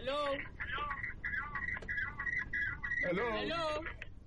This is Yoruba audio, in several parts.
hello hello. hello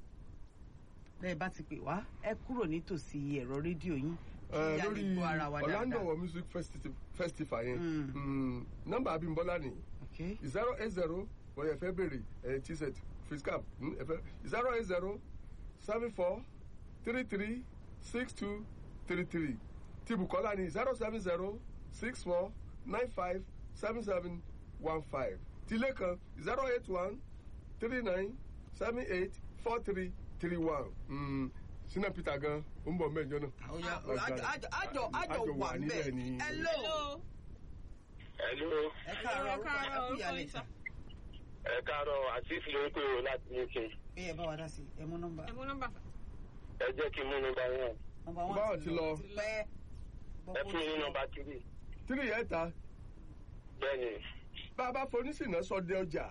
bẹ́ẹ̀ bá ti pè wá ẹ kúrò nítòsí ẹ̀rọ rédíò yín Ẹ, kí a lè lórí gbọ́ ara wa Orlando dáadáa. War Music Festi- Festival yẹn Mm. mm, nọ́mbà Abímbọ́lá ni Okay. zero eight zero bóyá ẹ fẹ́ béèrè ẹ t-shirt face cap mm, ẹ fẹ́ zero eight zero seven four three three six two three three ti Bùkọ́lá ni zero seven zero six four nine five seven seven one five ti Lékan zero eight one three nine seven eight four three three one Sina Peter gan ó ń bọ̀ mẹ́jọ náà. Ó yá, àjọ àjọ àjọ àjọ wà níbẹ̀ níbẹ̀ ni. hello hello Hello, ẹ káàárọ̀ Ẹ orúkọ káàárọ̀, ẹ kú orúkọ ìyàlẹ̀ yín sà sà. ẹ káàárọ̀ àtìsí ló ń pè ó láti UK. ẹ yẹ bá wa dá sí ẹ mú nọ́mbà ẹ mú nọ́mbà fà Ẹ jẹ́ kí n mú nọ́mbà wọn. nọ́mbà Báwo wọn ti lọ? pẹ́ Ẹ fún mi ní nọ́mbà tírì. tírì yẹn ta Bẹ́ẹ̀ni, bá a bá fonísìnà sọ de ọjà.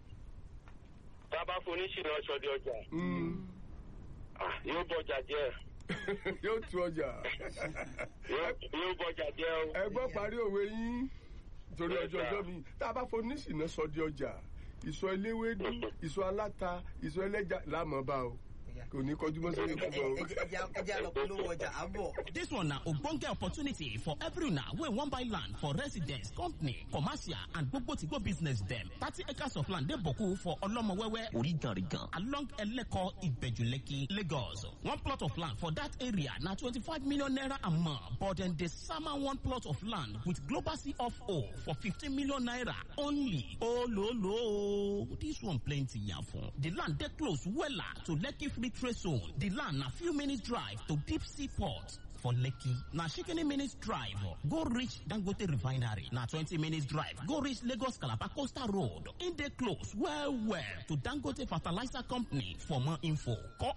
tá a bá foníṣìnà ṣọdẹ ọjà, Mm. ah, yóò bọjà jẹ́. yóò tu ọjà. Yóò yóò bọjà jẹ́ o. ẹ gbọ́ parí òwe yín torí Yes, ọjọ́ sir. ọjọ́ mi tá a bá fonísìnà sọ de ọjà ìsọ eléwédú ìsọ aláta ìsọ ẹlẹ́ja láàmú bá o kò ní kọjú mọ́ sórí fún ọ. ẹ jẹ́ àlọ́ polówó ọjà àbọ̀. This one na ogbonge opportunity for every una wey wan buy land for residence, company, commercial and gbogbo business dem. Thirty acres of land dey boku for Olomowewe, Origanrigan, along Eleko, Ibejuleki, Lagos. One plot of land for that area na twenty-five million naira a month, but dem dey sama one plot of land with global CFO for fifteen million naira only. Ololo, this one plenty yafun. The land dey close wella to Lekki Free Trade Zone. The land na few minutes drive to Deep Sea Port. For Lekki, na shikini minutes drive go reach Dangote Refinery. Na 20 minutes drive go reach Lagos Calabar Coastal Road. In dey close well well to Dangote Fertilizer Company. For more info, call